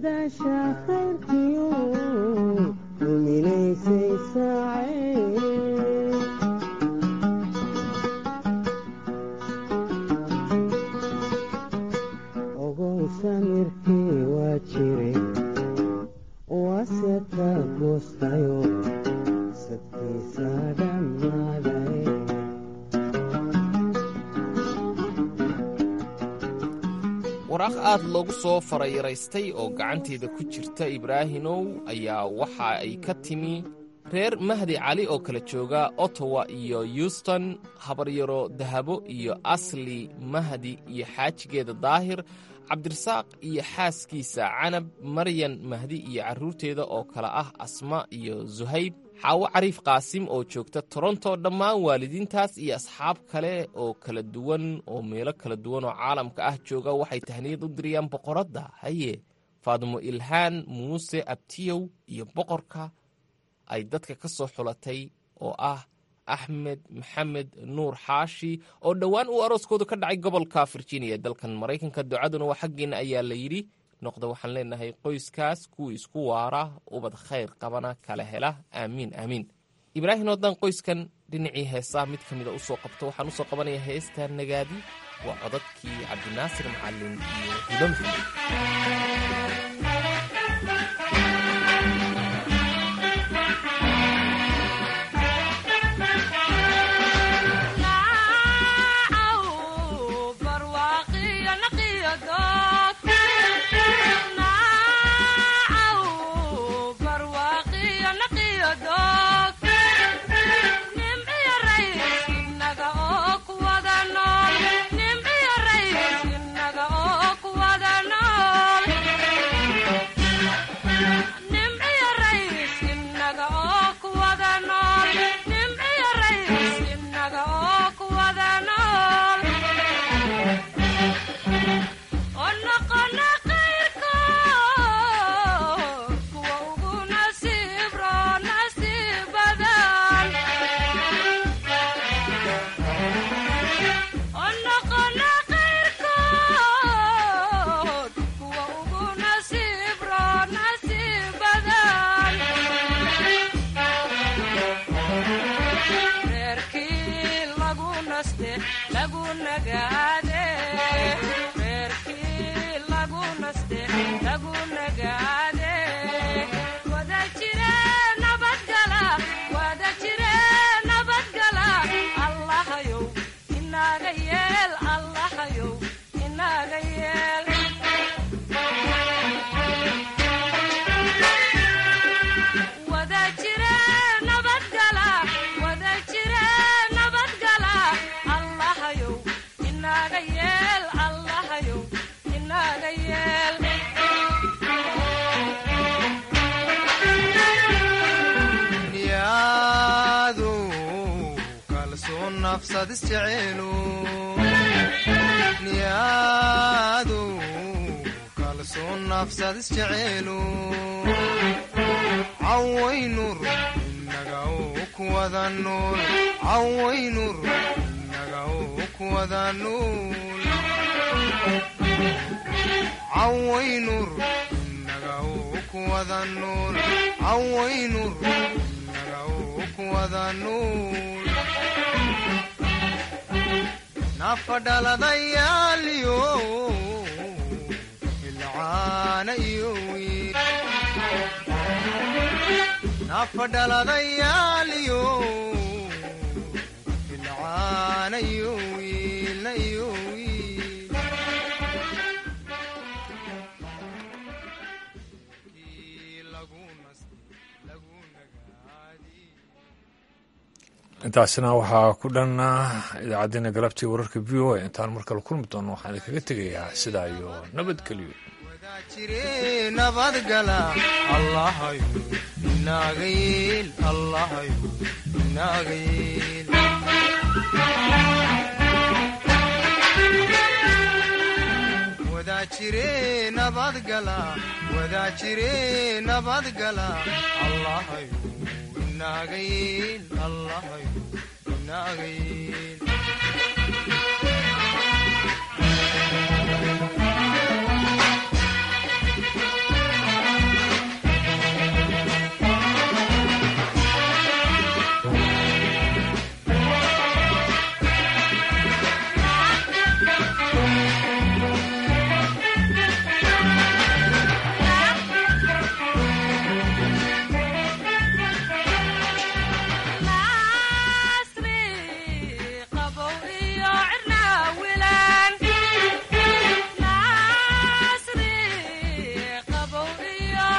dadaasha khayrkiyo duminaysay saacee ogow samirkii waa jire waase ka goostayo sadkiisa dhammaaday waraaq aad loogu soo farayaraystay oo gacanteeda ku jirta ibraahimow ayaa waxa ay ka timi reer mahdi cali oo kala jooga ottawa iyo yuston habaryaro dahabo iyo asli mahdi iyo xaajigeeda daahir cabdirasaaq iyo xaaskiisa canab maryan mahdi iyo carruurteeda oo kale ah asma iyo suhayb xaawo cariif qaasim oo joogta toronto dhammaan waalidiintaas iyo asxaab kale oo kala duwan oo meelo kala duwan oo caalamka ah jooga waxay tahniyad u diriyaan boqoradda haye faadimo ilhaan muuse abtiyow iyo boqorka ay dadka ka soo xulatay oo ah axmed maxamed nuur xaashi oo dhowaan uu arooskoodu ka dhacay gobolka virginia ee dalkan maraykanka ducaduna waa xaggeena ayaa la yidhi noqda waxaan leenahay qoyskaas kuwii isku waara ubad khayr qabana kala hela aamiin aamiin ibraahim haddaan qoyskan dhinacii heesaha mid ka mida usoo qabto waxaan usoo qabanayaa heesta nagaadi waa codadkii cabdinaasir macalin iyo hudamfi nafadhaladayaaliyo ilcaana iyo wiil nafadhaladayaaliyo ilcaana iyo wiilna iyo wiil intaasina waxaa ku dhan idaacaddeenna galabtii wararka v o a intaan mar kale kulmi doono waxaan idinkaga tegayaa sidaa iyo nabadgelyo jire nabadgala allahayo inaaga yeel allahayo inaaga yeel wadaajire nabadgala wadaajire nabadgala allahayo inaaga yeel allahayo inaaga yeel